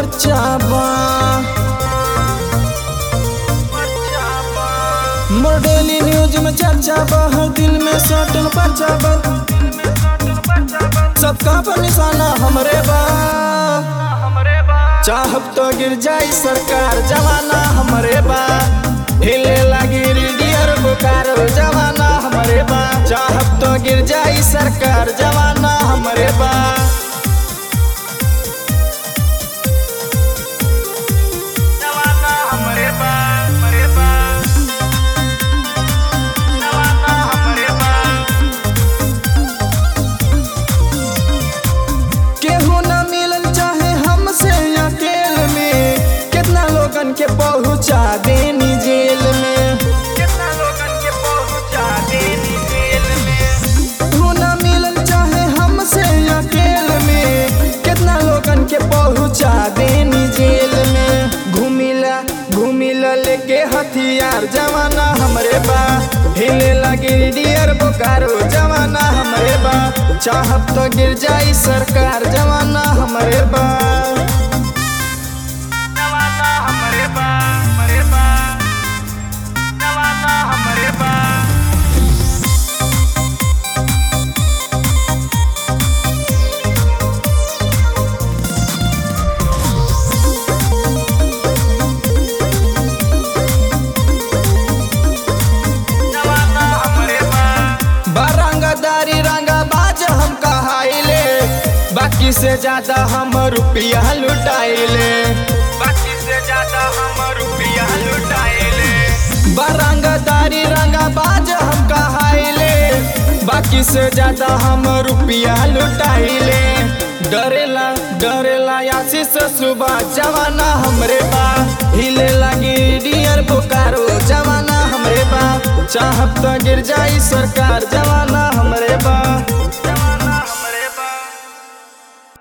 पर्चा बा मोर daily news में चर्चा बा हर दिल में सटल पर्चा बा सबका पर निशाना हमरे बा चाहब तो गिर जाई सरकार जवाना हमरे बा हिले लगी डियर बुकार जवाना हमरे बा चाहब तो गिर जाई सरकार जवाना हमरे बा जवाना हमरे बा हमरे बा जवाना हमरे बा केहू न मिलल चाहे हमसे अकेल में कितना लोगन के पहुंचा देनी जेल में कितना लोगन के पहुंचा देनी जेल में केहू न मिलल चाहे हमसे अकेल में कितना लोगन के पहुंचा देनी जेल में घूमिला घूमिला लेके हथियार जवाना हमरे बा हिले लगी डियर बोकारो जवाना हमरे बा चाहब तो गिर जाई सरकार जवाना हमरे बा जवाना हमरे बा हमरे बा जवाना हमरे बा बारंगदारी रंगा बाज हम कहाइले बाकी से ज्यादा हम रुपया लुटाइले बाकी से ज्यादा हम रुपया लुटाइले बारंगदारी रंगा बाज हम कहाइले बाकी से ज्यादा हम रुपया लुटाइले डरेला डरेला आशीष सुबह जवाना हमरे बा हिले लगी डियर बोकारो जवाना हमरे बा चाहब तो गिर जाई सरकार जवाना हमरे बा